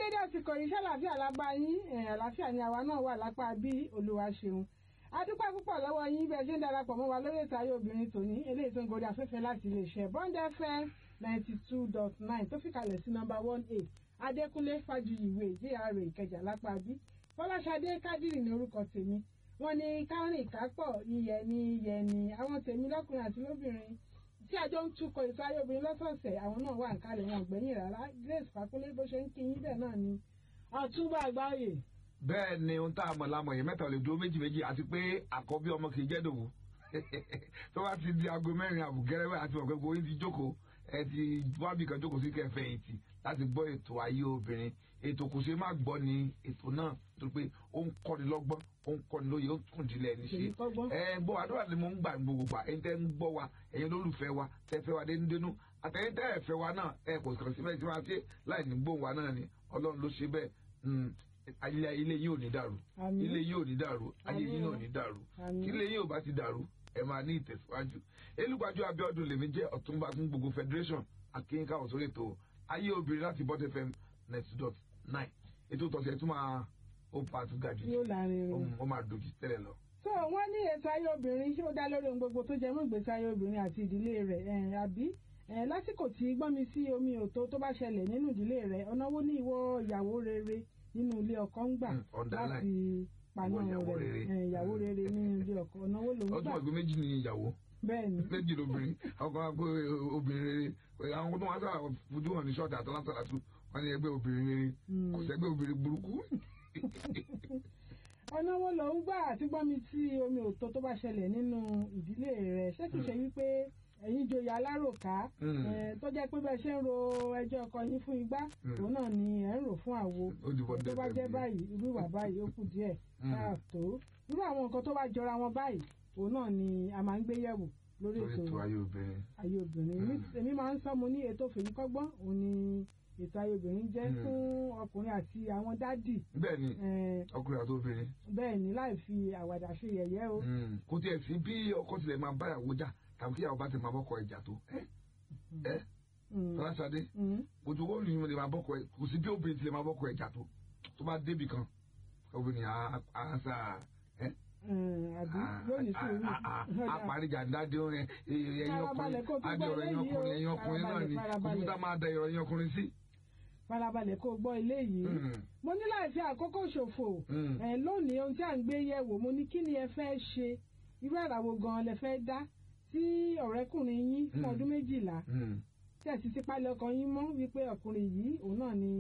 dédé àsìkò yìí ṣàlàáfíà lápá yín àlàáfíà ni àwa náà wà lápá bí olúwa ṣeun adúpẹ́ púpọ̀ lọ́wọ́ yín bẹ́ẹ̀ ṣe ń darapọ̀ mọ́ wa lórí ètò ayé obìnrin tòní eléyìí tó ń gorí afẹ́fẹ́ láti iléeṣẹ́ bond fm ninety two dot nine tó fìkàlẹ̀ sí nọ́mbà one eight adékúnlé fájuyìwé jr ìkẹjà lápá bí fọláṣadé kádìrì ní orúkọ tèmi wọ́n ní kárìn kápọ̀ yíyẹ ní yẹ ní àwọn tèmi lọ́kùnrin àti lóbìnrin tí àjọ ń tukọ̀ ètò ayé obìnrin lọ́sọ̀ọ̀sẹ̀ àwọn náà wà ń kalẹ̀ wọn ọ̀gbẹ́yìn rárá grace fakunlé bó ṣe ń kí yín bẹ́ẹ̀ náà ni ọ̀túnba àgbáyé bẹ́ẹ̀ ni ohun tá a mọ̀ lámọ̀ yìí mẹ́ta ò lè dúró méjì méjì àti pé àkọ́bí ọmọ kì í jẹ́ dòwú tó bá ti di aago mẹ́rin àbùgẹ́rẹ́wẹ́ àti ọ̀gbẹ́ gbogbo yín ti jókòó ẹ ti wábì kan jókòó sí kẹfẹ́ yìí ti láti gbọ́ ètò ayé obìnrin ètò kò ṣe má gbọ́ ni ètò náà tó pé ó ń kọ́ni lọ́gbọ́n ó ń kọ́ni lóye ó ń tún ìdílé ẹni ṣe ẹ gbọ́ àdúrà ni mo ń gbà gbogbo gbà ẹ̀yin tẹ́ ń gbọ́ wa ẹ̀yin olólùfẹ́ wa tẹ́ fẹ́ wa dénúdénú àtẹ̀yin tẹ́ ẹ̀ fẹ́ wa náà ẹ kò kàn sí bẹ́ẹ̀ tí wọ́n á ṣe láì ní gbóhùn wa náà ni ọlọ́run ló ṣe bẹ́ẹ̀ ilé ilé yìí ò ní dàrú ilé yìí ò ní dàrú ayé yìí náà ò ní dàrú kí ilé yìí ò bá ti dàrú ẹ máa ní ìtẹ̀síwájú elúgbàjú abiodun lèmi jẹ́ ọ̀túnba fún gbogbo federation akínká òsórí ètò ayé obìnrin láti bọ́t fm ninety dot nine ètò tọ̀sẹ̀ tó máa ó pa tó ga jù ó máa dojú tẹ́lẹ̀ lọ. so wọ́n ní ètò ayé obìnrin ṣé ó dá lórí ohun gbogbo tó jẹ mọ́ ìgbésí ayé obìnrin àti ìdílé rẹ̀ àbí lásìkò tí gbọ́nmi sí omi òtó tó bá ṣẹlẹ̀ nínú ìdílé rẹ̀ ọ̀nà wo ní ìwọ ìyàwó rere nínú ilé ọkọ ń gbà láti paná rẹ̀ ìyàwó rere nínú ilé ọkọ ọ̀nà wo ló ń gbà. ọdún ọgbẹ méjì ni ìyàwó bẹ́ẹ̀ni méjì lóbìnrin àwọn kan pé obìnrin rere àwọn tó wọn sábà fojú hàn ní ṣọ́ọ̀tì àtàlátàlátù wọn ní ẹgbẹ́ obìnrin rere kò sẹ́gbẹ́ obìnrin burúkú. ọ̀nà wo ló ń gbà àti gbọ́nmi sí omi òtó tó bá ṣẹlẹ̀ nínú ìdílé rẹ̀ ṣé kìí ṣe wípé ẹ̀yin joyè aláròká tó jẹ́ pé bẹ́ẹ̀ ṣe ń ro ẹjọ́ ọkọ yín fún igbá òun náà ni ẹ̀ ń rò fún àwo tó bá jẹ́ báyìí irú ìwà báyìí ó kù díẹ̀ káàtó irú àwọn nǹkan tó bá jọra wọn báyìí òun náà ni a máa ń gbé yẹ̀wò lórí ètò ayé obìnrin èmi máa ń sọ mo ní ètò fèyí kọ́gbọ́n òun ni ètò ayé obìnrin jẹ́ fún ọkùnrin àti àwọn dádì. bẹ́ẹ̀ni ọkùnrin àti obìnrin. bẹ́ẹ̀ni láì fi àwàdà ṣe yẹ̀yẹ́ o. kò tiẹ̀ sí bí ọkọ tilẹ̀ máa báyàwó jà tàbí kí àwọn bá ti máa bọ́kọ ìjà tó ẹ fọláṣadé ojú owó ni mo lè máa bọ́kọ ẹ kò sí bí obìnrin ti lè máa bọ́kọ ìjà tó tó bá débì kan obìnrin á sà ẹ. àbí yóò ní sùúrù. àparíjà dáadé orin ẹyin ọkùnrin adé ọ̀rọ̀ ẹyin ọkùnrin ẹyin ọkùnrin náà ni kòmítà máa da ọ̀rọ̀ ẹyin ọkùnrin sí. farabalẹ̀ kó gbọ́ ilé yìí mo ní láì fi àkókò ṣòfò lónìí ohun tí à ń gbé yẹ̀wò mo ní kí ni ẹ fẹ́ ṣe irú àràwọ̀ gan-an lẹ fẹ́ dá tí ọ̀rẹ́kùnrin yín fún ọdún méjìlá tí ẹ̀ sì ti pálẹ̀ ọkàn yín mọ́ wípé ọkùnrin yìí òun náà ni